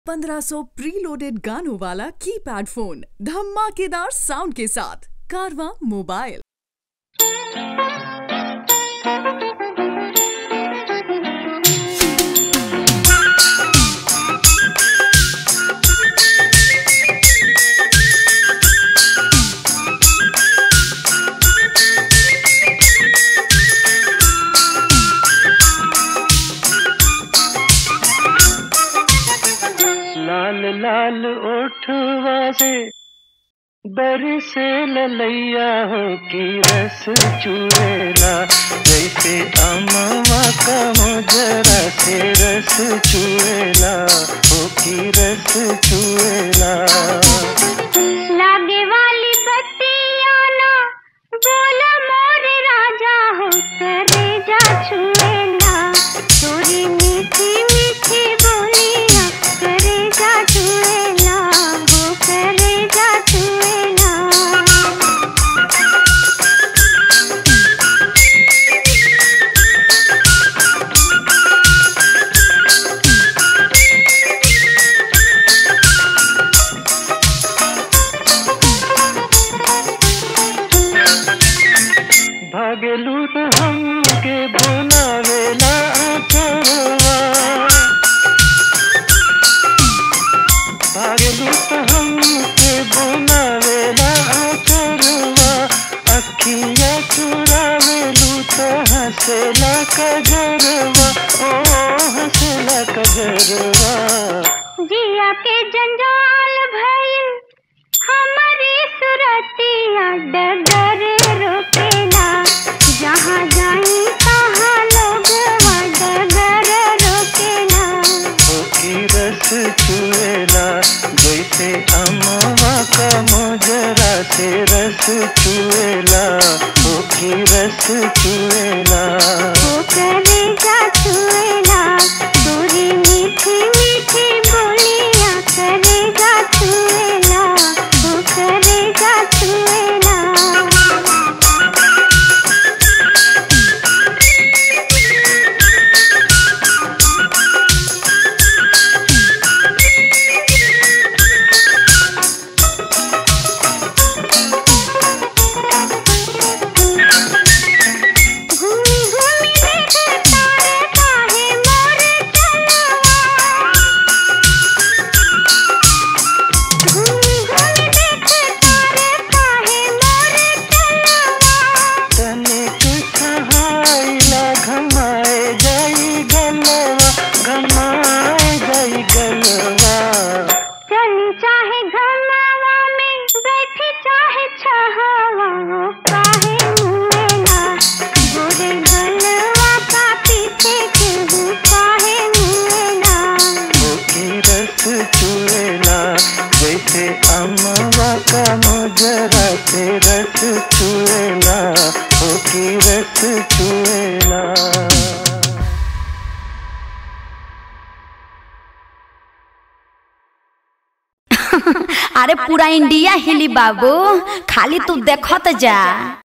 1500 preloaded गानों वाला keypad phone धमाकेदार साउंड के साथ कारवा मोबाइल लाल लाल ओठवा से बरसे ललैया हो की रस चुएला जैसे अमवा का मोजरा से रस चुएला हो की रस चुएला लागे वाली बत्तियाँ ना बोला मोर राजा हो करे जा छुएला तोरी मीठी मीठी बोलियाँ करे जा छुएला हो करे जा छुएला भागलू तो हमके बुलावेला अचरवा भागलू तो हमके बुलावेला अचरवा अखिया चुरावेलू तो हंसेला कजरवा ओ हंसेला कजरवा जिया के जंजाल भइल हमारी सुरतिया डगर रोकेला जहाँ जाई तहाँ लोग डगर रोकेला की रस चुएला जैसे अमवा का मोजरा से रस चुएला ओ की रस चुएला वो करेगा छुएला दूरी मीठी मीठी बोलियाँ करेगा छुएला वो करेगा छुएला घूमी घूमी देख तारे काहे मोर चलवा घूमी घूमी देख तारे काहे मोर चलवा तनिक सहाइला घमाए जाई गलवा घमाए जाई गलवा चली चाहे घरनावा में बैठी चाहे छहावा वो काहे मुएला गोरे गलवा का पीछे केहू काहे मुएला ओ की रस चुएला जैसे अमवा का मोजरा से रस चुएला ओ की रस चुएला अरे पूरा इंडिया हिली बाबू खाली तू देखत जा